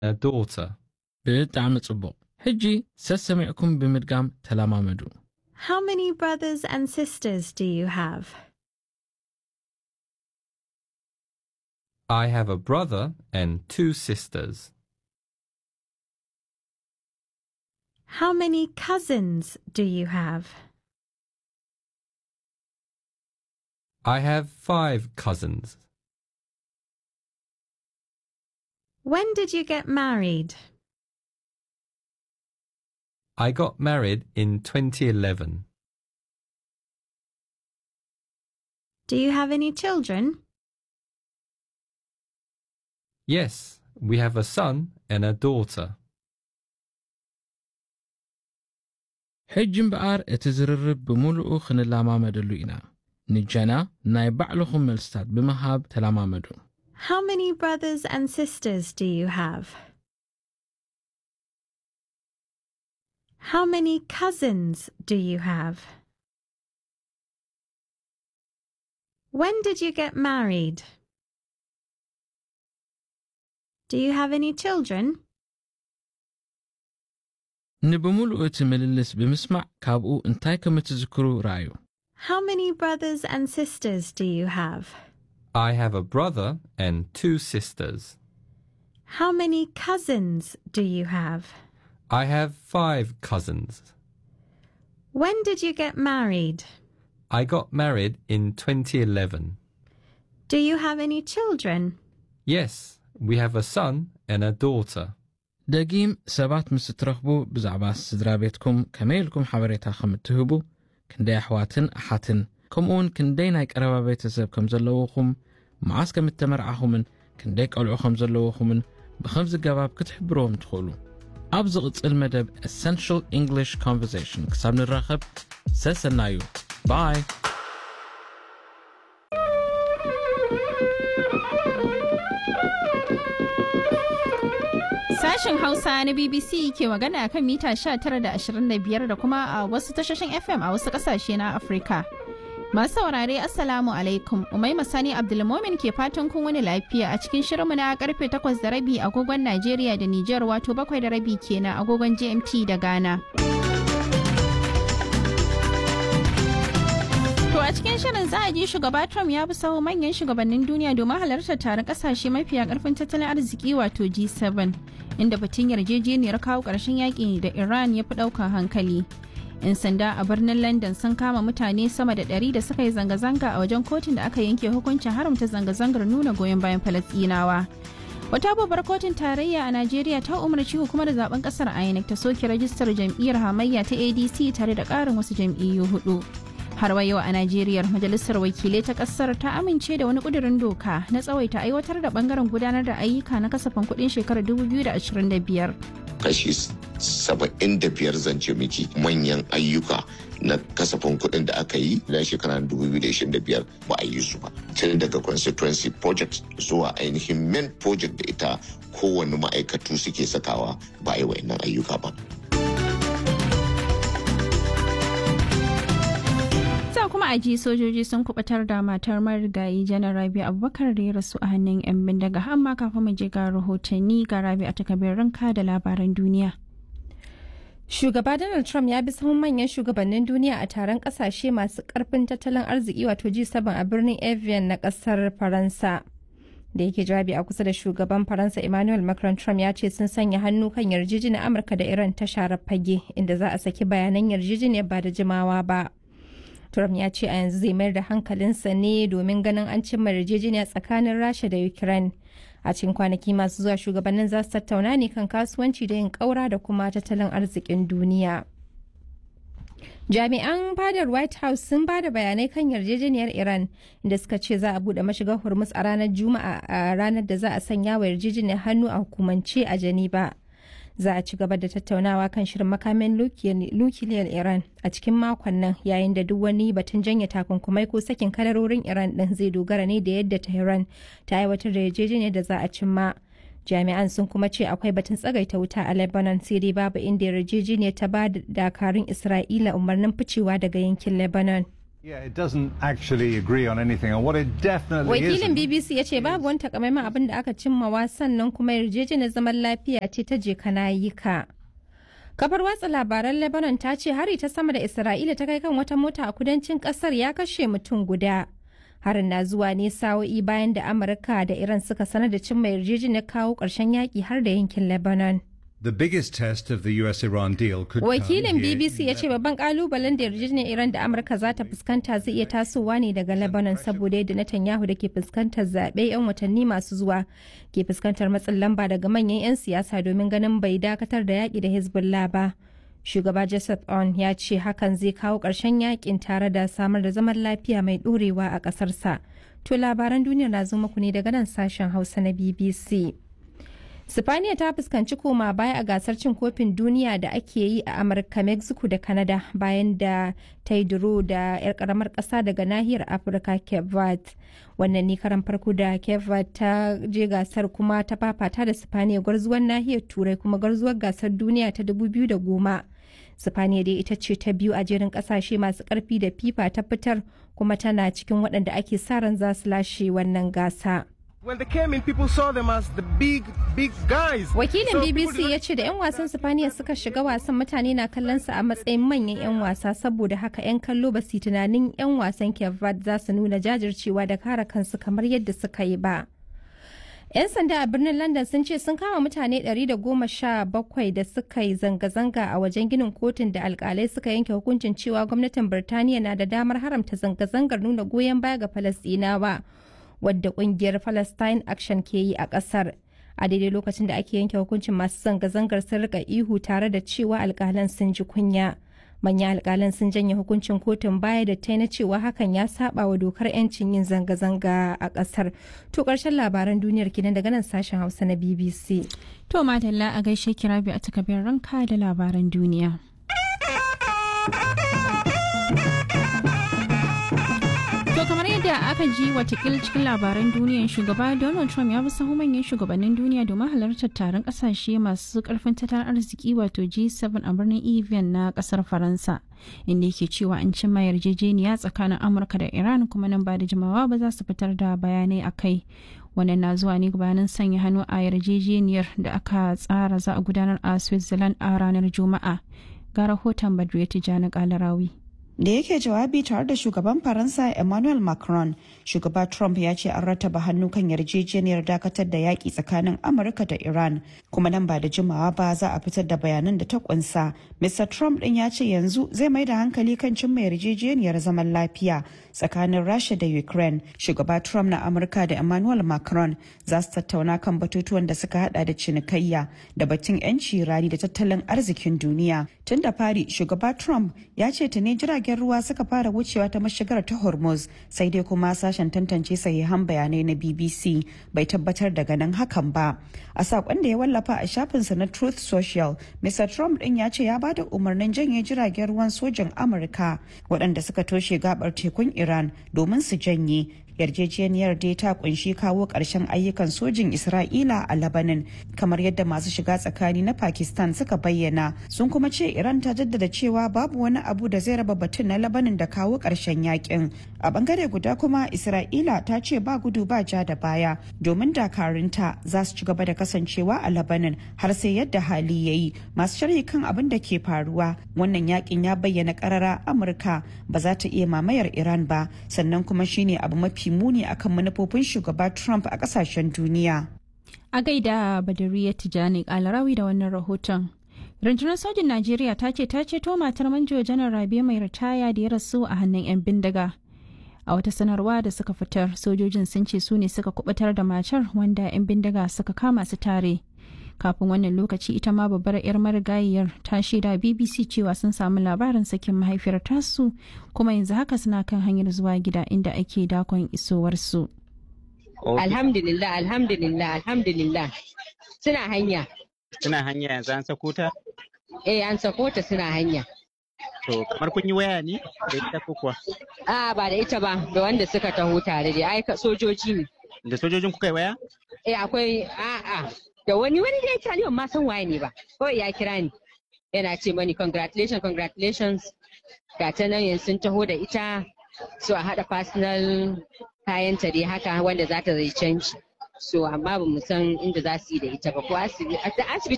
a daughter. ብጣዕሚ ጽቡቕ ሕጂ ሰሰሚዕኩም ብምድጋም ተለማመዱ How many brothers and sisters do you have? I have a brother and two sisters. How many cousins do you have? I have five cousins. When did you get married? I got married in 2011. Do you have any children? Yes, we have a son and a daughter. ሕጂ እምበኣር እቲ ዝርርብ ብምሉኡ ክንለማመደሉ ኢና ንጀና ናይ ባዕልኹም መልስታት ብምሃብ ተለማመዱ How many brothers and sisters do you have? How many cousins do you have? When did you get married? Do you have any children? ንብምሉኡ እቲ ምልልስ ብምስማዕ ካብኡ እንታይ ከም እትዝክሩ ረኣዩ How many brothers and sisters do you have? I have a brother and two sisters. How many cousins do you have? I have five cousins. When did you get married? I got married in 2011. Do you have any children? Yes, we have a son and a daughter. ደጊም ሰባት ምስ እትረኽቡ ብዛዕባ ስድራ ቤትኩም ከመይ ኢልኩም ሓበሬታ ከም እትህቡ ክንደይ ኣሕዋትን ኣሓትን ከምኡውን ክንደይ ናይ ቀረባ ቤተሰብ ከም ዘለውኹም መዓስ ከም እተመርዓኹምን ክንደይ ቀልዑ ከም ዘለውኹምን ብኸምዚ ገባብ ክትሕብርዎም ትኽእሉ ኣብ ዝቕጽል መደብ essential english conversation ክሳብ ንራኸብ ሰሰናዩ ባይ Sashen Hausa na BBC ke magana kan mita 19 da 25 da kuma a wasu tashoshin FM a wasu kasashe na Afirka. Masu saurare Assalamu alaikum, Umaima Sani Abdulmomin ke fatan kun wani lafiya a cikin shirinmu na karfe 8 da rabi agogon Najeriya da Nijar wato bakwai da rabi kenan agogon GMT da Ghana. To a cikin shirin za a ji shugaba Trump ya bi sahu manyan shugabannin duniya domin halartar taron kasashe mafiya karfin tattalin arziki wato G7 inda batun yarjejeniyar kawo ƙarshen yaƙi da Iran ya fi ɗaukar hankali. 'Yan sanda a birnin London sun kama mutane sama da ɗari da suka yi zanga-zanga a wajen kotun da aka yanke hukuncin haramta zanga-zangar nuna goyon bayan Falasɗinawa. Wata babbar kotun tarayya a Najeriya ta umarci hukumar zaben kasar INEC ta soke rajistar jam'iyyar hamayya ta ADC tare da ƙarin wasu jam'iyyu hudu. har wa yau a Najeriya majalisar wakilai ta kasar ta amince da wani kudirin doka na tsawaita aiwatar da bangaren gudanar da ayyuka na kasafin kudin shekarar 2025. kashi saba'in da biyar zance miki manyan ayyuka na kasafin kuɗin da aka yi na shekarar 2025 ba a yi su ba tun daga constituency project zuwa ainihin main project da ita kowane ma'aikatu suke sakawa ba a yi wa'annan ayyuka ba Sa kuma a ji sojoji sun kubatar da matar marigayi janar Rabi Abubakar da ya rasu a hannun 'yan bindiga amma kafin mu je ga rahotanni ga Rabi a takabirin da labaran duniya. Shugaba Donald Trump ya bi sahun manyan shugabannin duniya a taron kasashe masu karfin tattalin arziki wato G7 a birnin Evian na kasar Faransa. Da yake jawabi a kusa da shugaban Faransa Emmanuel Macron Trump ya ce sun sanya hannu kan yarjejeniyar Amurka da Iran ta share fage inda za a saki bayanan yarjejeniyar ba da jimawa ba. Trump ya ce a yanzu zai mayar da hankalinsa ne domin ganin an cimma yarjejeniya tsakanin Rasha da Ukraine. A cikin kwanaki masu zuwa shugabannin za su tattauna ne kan kasuwanci da yin ƙaura da kuma tattalin arzikin duniya. Jami'an fadar White House sun ba da bayanai kan yarjejeniyar Iran da suka ce za a buɗe mashigar Hormuz a ranar Juma'a a ranar da za a sanya wa yarjejeniyar hannu a hukumance a Geneva. za a ci gaba da tattaunawa kan shirin makamin nukiliyar iran a cikin makon nan yayin da duk wani batun janye takunkumai ko sakin kadarorin iran din zai dogara ne da yadda tehran ta aiwatar da yarjejeniyar da za a cimma jami'an sun kuma ce akwai batun tsagaita wuta a lebanon sai dai babu inda yarjejeniyar ta ba da dakarun isra'ila umarnin ficewa daga yankin lebanon Yeah, it doesn't actually agree on anything. And what it definitely Wakilin isn't- BBC ya ce babu wani takamaiman abin da aka cimmawa sannan kuma yarjejeniyar zaman lafiya ce ta je kana yi ka. Kafar watsa labaran Lebanon ta ce hari ta sama da Isra'ila ta kai kan wata mota a kudancin kasar ya kashe mutum guda. Harin na zuwa ne sa'o'i bayan da Amurka da Iran suka sanar da cimma yarjejeniyar kawo ƙarshen yaƙi har da yankin Lebanon. The biggest test of the US-Iran deal could come Wakilin here BBC in ya ce babban kalubalen da yarjejeniyar Iran da Amurka za ta fuskanta zai iya tasowa ne daga Lebanon saboda yadda Netanyahu da ke fuskantar zaɓe 'yan watanni masu zuwa ke fuskantar matsin lamba daga manyan 'yan siyasa domin ganin bai dakatar da yaƙi da Hezbollah ba. Shugaba Joseph On ya ce hakan zai kawo ƙarshen yaƙin tare da samar da zaman lafiya mai ɗorewa a ƙasarsa. To labaran duniya na zo muku ne daga nan sashen Hausa na BBC. Sifaniya ta fuskanci koma baya a gasar cin kofin duniya da ake yi a Amurka, Mexico da Canada bayan da ta yi duro da 'yar karamar ƙasa daga nahiyar Afirka Cape Verde. Wannan ne karan farko da Cape Verde ta je gasar kuma ta fafata da Sifaniya gwarzuwar nahiyar Turai kuma gwarzuwar gasar duniya ta 2010. Sifaniya dai ita ce ta biyu a jerin kasashe masu karfi da FIFA ta fitar kuma tana cikin waɗanda ake sa ran za su lashe wannan gasa. When they came in, people saw them as the big, big guys. Wakilin So people BBC did ya not- ce da 'yan wasan Sifaniya suka shiga wasan mutane na kallon su a matsayin manyan 'yan wasa saboda haka 'yan kallo ba su yi tunanin 'yan wasan Cape Verde za su nuna jajircewa da kare kansu kamar yadda suka yi ba. 'Yan sanda a birnin London sun ce sun kama mutane 117 da suka yi zanga-zanga a wajen ginin kotun da alkalai suka yanke hukuncin cewa gwamnatin Birtaniya na da damar haramta zanga-zangar nuna goyon baya ga Falasɗinawa wadda kungiyar Palestine Action ke yi a ƙasar. A daidai lokacin da ake yanke hukuncin masu zanga-zangar sun rika ihu tare da cewa alkalan sun ji kunya. Manyan alkalan sun janye hukuncin kotun baya da ta na cewa hakan ya saba wa dokar 'yancin yin zanga-zanga a ƙasar. To ƙarshen labaran duniyar kinan daga nan sashen Hausa na BBC. To madalla a gaishe kira biyu a takabin ranka da labaran duniya. To kamar yadda aka ji watakil cikin labaran duniyan shugaba Donald Trump ya bi sahu manyan shugabannin duniya domin halartar taron kasashe masu karfin tattalin arziki wato G7 a birnin Evian na kasar Faransa. Inda yake cewa an cimma yarjejeniya tsakanin Amurka da Iran kuma nan ba da jimawa ba za su fitar da bayanai a kai. Wannan na zuwa ne gabanin sanya hannu a yarjejeniyar da aka tsara za a gudanar a Switzerland a ranar Juma'a. Ga rahoton Badriya Tijjani Kalarawi. da yake jawabi tare da shugaban faransa emmanuel macron shugaba trump ya ce an rataba hannu kan yarjejeniyar dakatar da yaƙi tsakanin amurka da iran kuma nan ba da jimawa ba za a fitar da bayanan da ta kunsa mr trump din ya ce yanzu zai mai da hankali kan cimma yarjejeniyar zaman lafiya tsakanin rasha da ukraine shugaba trump na amurka da emmanuel macron za su tattauna kan batutuwan da suka hada da cinikayya da batun 'yanci rani da tattalin arzikin duniya tun da fari shugaba trump ya ce tuni jiragen ruwa suka fara wucewa ta mashigar ta hormuz sai dai kuma sashen tantance sahihan bayanai na bbc bai tabbatar da ganin hakan ba a sakon da ya wallafa a shafinsa na truth social mr trump din ya ce ya bada umarnin janye jiragen ruwan sojin amurka waɗanda suka toshe gabar tekun iran domin su janye yarjejeniyar dai ta kunshi kawo ƙarshen ayyukan sojin isra'ila a labanin kamar yadda masu shiga tsakani na pakistan suka bayyana sun kuma ce iran ta jaddada cewa babu wani abu da zai raba batun na labanin da kawo ƙarshen yakin a bangare guda kuma isra'ila ta ce ba gudu ba ja da baya domin dakarunta za su ci gaba da kasancewa a labanin har sai yadda hali ya yi masu sharhi kan abin da ke faruwa wannan yakin ya bayyana karara amurka ba za ta iya mamayar iran ba sannan kuma shine abu mafi muni akan manufofin shugaba Trump a kasashen duniya. A gaida Badariya Tijani Kalarawi da wannan rahoton. Rundunar sojin Najeriya ta ce ta ceto matar manjo janar Rabe mai ritaya da ya rasu a hannun 'yan bindiga. A wata sanarwa da suka fitar, sojojin sun ce su ne suka kubutar da matar wanda 'yan bindiga suka kama su tare. Kafin wannan lokaci ita ma babbar 'yar marigayiyar ta shaida BBC cewa sun samu labarin sakin mahaifiyar tasu kuma yanzu haka suna kan hanyar zuwa gida inda ake dakon isowarsu. Alhamdulillah, alhamdulillah, alhamdulillah. Suna hanya. Suna hanya yanzu an sako ta? Eh, an sako ta suna hanya. To, kamar kun yi waya ne da ita ko kuwa? A ba da ita ba, da wanda suka taho tare da ai sojoji ne. Da sojojin kuka yi waya? Eh, akwai a'a da wani wani da ya ban ma san waye ne ba. Kawai ya kira ni. Yana ce mani congratulations, congratulations. Ga ta nan yanzu sun taho da ita so a haɗa personal kayanta dai haka wanda za ta zai canji so amma ba mu san inda za su yi da ita ba ko asibiti